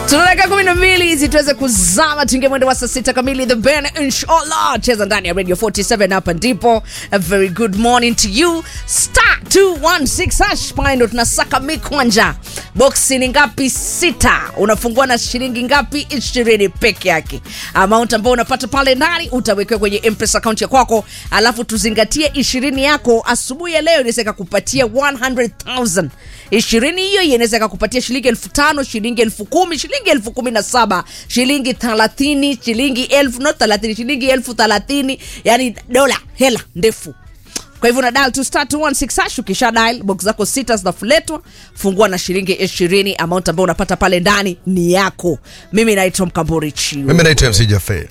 tunataka kumi na mbili hizi tuweze kuzama tuingie mwendo wa saa sita kamili the ben inshallah cheza ndani ya radio 47 hapa ndipo a very good morning to you star 216 hash pale ndo tunasaka mikwanja boksi ni ngapi sita unafungua na shilingi ngapi ishirini peke yake amount ambao unapata pale ndani utawekewa kwenye mpesa akaunti ya kwako alafu tuzingatie ishirini yako asubuhi ya leo inaweza ikakupatia 100000 ishirini hiyo inaweza ikakupatia shilingi elfu tano shilingi elfu kumi shilingi elfu kumi na saba shilingi thelathini shilingi elfu no thelathini shilingi elfu thelathini yani dola hela ndefu kwa hivyo na dial to star 216 hash ukisha dial box zako sita zinafuletwa fungua na shilingi ishirini amount ambayo unapata pale ndani ni yako mimi naitwa mkamburi chiu mimi naitwa mc jafe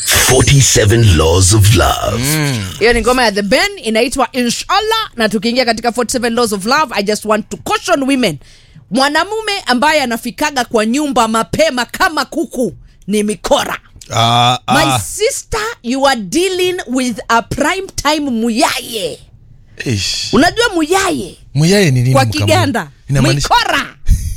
47 Laws of Love. hiyo ni ngoma ya the ben inaitwa inshallah na tukiingia katika 47 laws of love i just want to caution women mwanamume ambaye anafikaga kwa nyumba mapema kama kuku ni mikora Ah, my ah. sister you are dealing with a prime time muyaye Ish. unajua muyaye muyaye ni nini kwa Mkambwe? kiganda Inamaanisha- mikora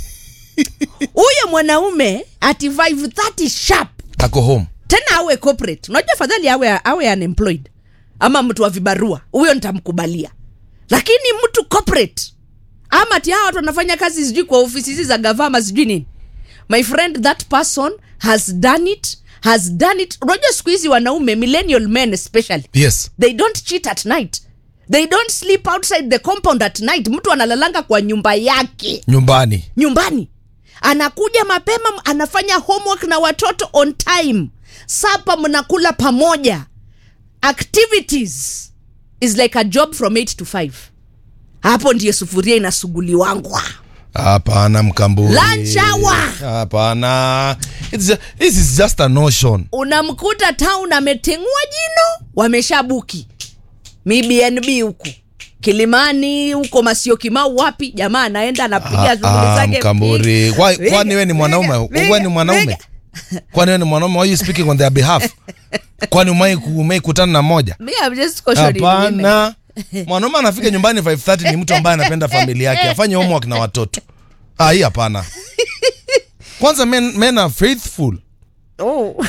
huyo mwanaume ati 530 sharp ako home tena awe corporate unajua fadhali awe, awe unemployed ama mtu wa vibarua huyo nitamkubalia lakini mtu corporate ama ti hawa watu wanafanya kazi sijui kwa ofisi hizi za gavama sijui nini my friend that person has done it has done it unajua siku hizi wanaume millennial men especially yes they don't cheat at night they don't sleep outside the compound at night mtu analalanga kwa nyumba yake nyumbani nyumbani anakuja mapema anafanya homework na watoto on time sapa mnakula pamoja activities is like a job from 8 to 5 hapo ndiyo sufuria inasuguliwangwa hapana mkamburi Lunch hour. hapana It's ju- this is just a notion unamkuta town ametengua jino wameshabuki mibnb huku kilimani huko masio kimau wapi jamaa anaenda anapiga Ah, shughuli ah, zake mkamburi Why- Piga, kwani we ni mwanaume piga, we ni mwanaume piga. kwani we ni mwanaume why you speaking on their behalf kwani umai umai kutana na moja Me, I'm just cautioning women. hapana mwanaume anafika nyumbani 530 ni mtu ambaye anapenda familia yake afanye homework na watoto ah, hii hapana kwanza men, men are faithful Oh.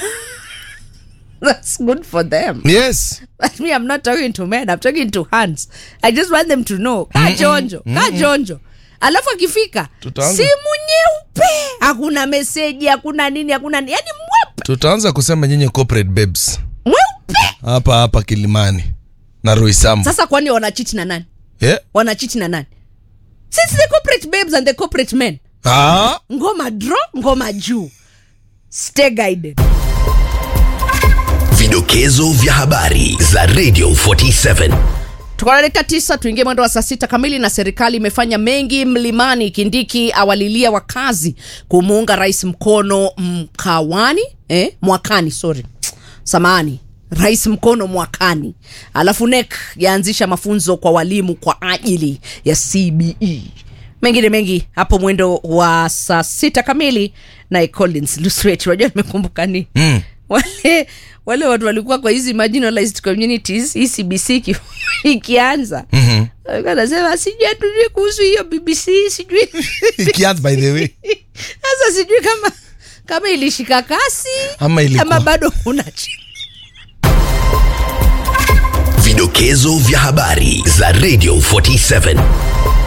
That's good for them. yes But me, I'm not talking to men. I'm talking to hands. I just want them to know. Kaa chonjo, kaa chonjo. Alafu akifika Tutaanza. simu nyeupe, hakuna meseji, hakuna nini, hakuna nini, yani mweupe tutaanza kusema nyinyi corporate babes mweupe. hapa hapa kilimani na roisambu Sasa kwani wanachiti na nani? yeah? Wanachiti na nani? Since the corporate babes and the corporate men. ah, Ngoma draw, ngoma juu. Stay guided. Vidokezo vya habari za Radio 47. tuko na dakika tisa tuingie mwendo wa saa sita kamili na serikali imefanya mengi mlimani kindiki awalilia wakazi kumuunga rais mkono mkawani eh? mwakani sorry samani rais mkono mwakani alafu nek yaanzisha mafunzo kwa walimu kwa ajili ya cbe mengine mengi hapo mwendo wa saa sita kamili naye collins luswet unajua nimekumbuka ni mm. wale wale watu walikuwa kwa hizi marginalized communities hii cbc iki- ikianza Mhm. Walikuwa wanasema sijui hatujui kuhusu hiyo bbc sijui Ikianza by the way sasa sijui kama kama ilishika kasi Ama ilikuwa- ama bado kuna chi- Vidokezo vya habari za Radio 47.